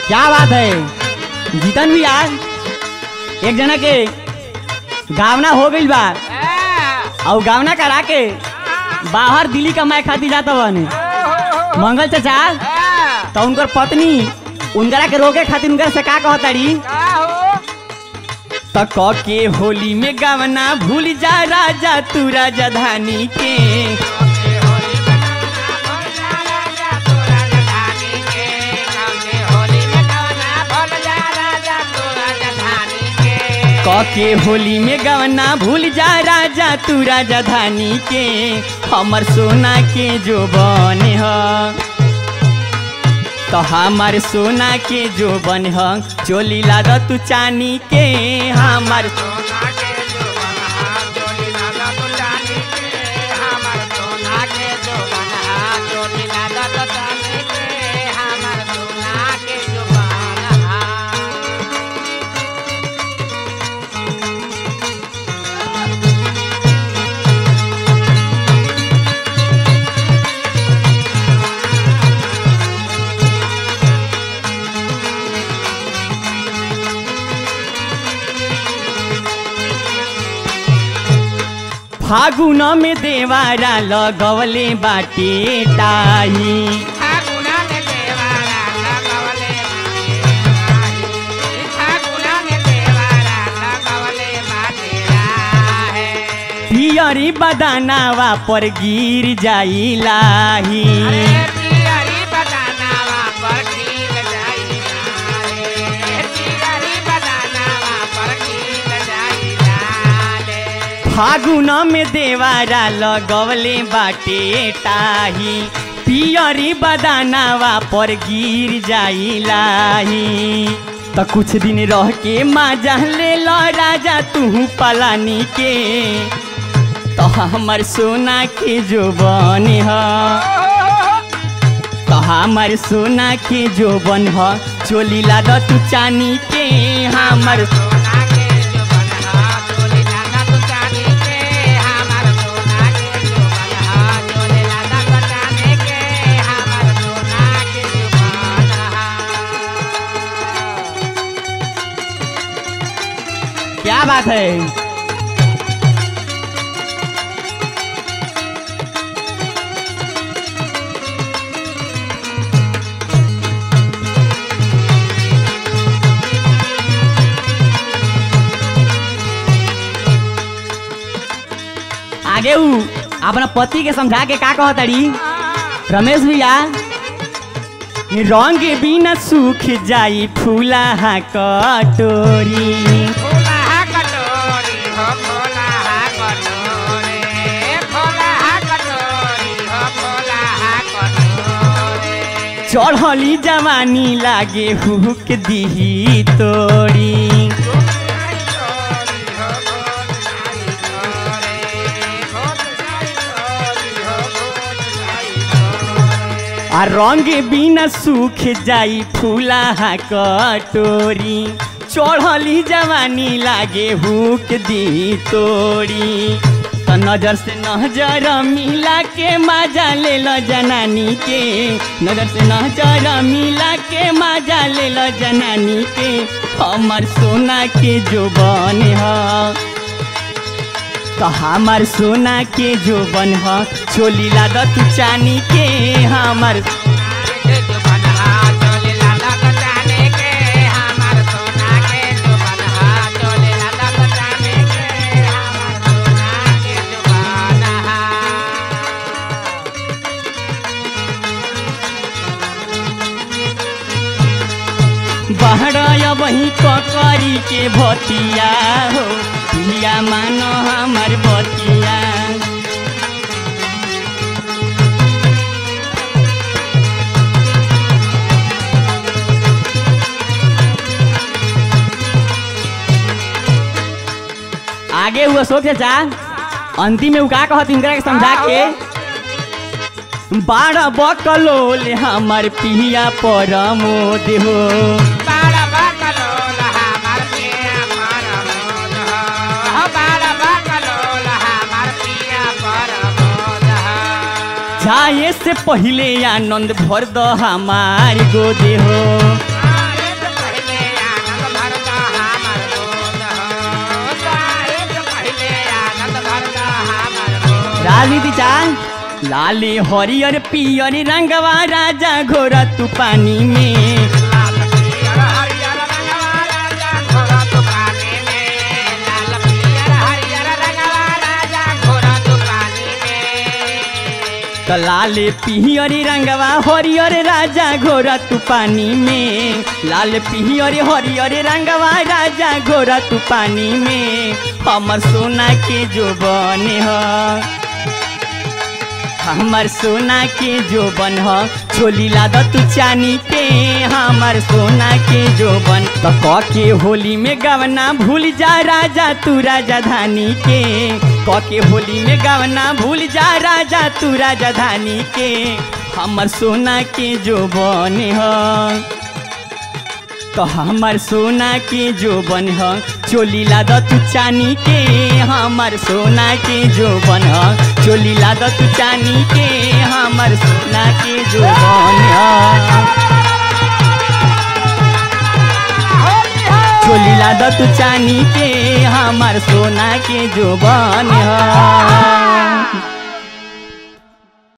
क्या बात है जीतन भी यार एक जना के गावना हो गइल बा और गावना करा के बाहर दिल्ली कमाए खातिर जाता बने मंगल चाचा तो उनकर पत्नी उनकरा के रोके खातिर उनकरा से का कहताड़ी तक के होली में गावना भूल जा राजा तू राजधानी के क के होली में गवना भूल जा राजा तू राजधानी के हमर सोना के जो बन ह तो हमार सोना के जो बन ह चोली लाद तू चानी के हमार फागुन में देवारा लगवले बाटे टाही पियरी बदानावा पर गिर जाई लाही फागुन में देवारा लगवले बाटे टाही पियरी बदानावा पर गिर जाई लाही त कुछ दिन रह के माजा ले लो राजा तू पलानी के तो हमर सोना के जो बने ह तो हमर सोना के जो बन ह चोली लाद तू चानी के हमर क्या बात है आगे ऊ अपना पति के समझा के का कहताड़ी रमेश भैया रंग बिना सूख जाई फूला कटोरी चढ़ली जवानी लागे हुक दिही तोड़ी आ रंग बिना सूख जाई फूला कटोरी चढ़ली जवानी लागे हुक दी तोड़ी तो नजर से नजर मिला के मजा ले लो जनानी के नजर से नजर मिला के मजा ले लो जनानी के हमर सोना के जो बन ह तो हमार सोना के जो बन ह चोली लाद तू चानी के हमार बहरा वही ककरी के भतिया हो पिया मानो हमर बतिया आगे हुआ सोच चाचा अंतिम में उ का कहत इनकरा के समझा के बारह बकलोल हमर पिया परमोद हो जाए से पहले आनंद भर द हमार गोदे हो राजनीति चाल लाले हरियर पियर रंगवा राजा घोरा तू पानी में लाल पियर हरियर रंगवा राजा घोड़ा दुकाने में लाल पियर हरियर रंगवा राजा घोड़ा दुकाने में त लाले पियर रंगवा हरियर राजा घोरा तू पानी में लाल पियर हरियर रंगवा राजा घोरा तू पानी में हमर सोना के जो बने ह हमर सोना के जो बन ह छोली लाद तू चानी के हमर सोना के जो बन त क के होली में गवना भूल जा राजा तू राजा धानी के क के होली में गवना भूल जा राजा तू राजा धानी के हमर सोना के जो बन ह तो हमर सोना के जो बन ह चोली लाद तू चानी के हमर सोना के जो बन ह चोली लाद तू चानी के हमर सोना के जो बन ह चोली लाद तू चानी के हमर सोना के जो बन ह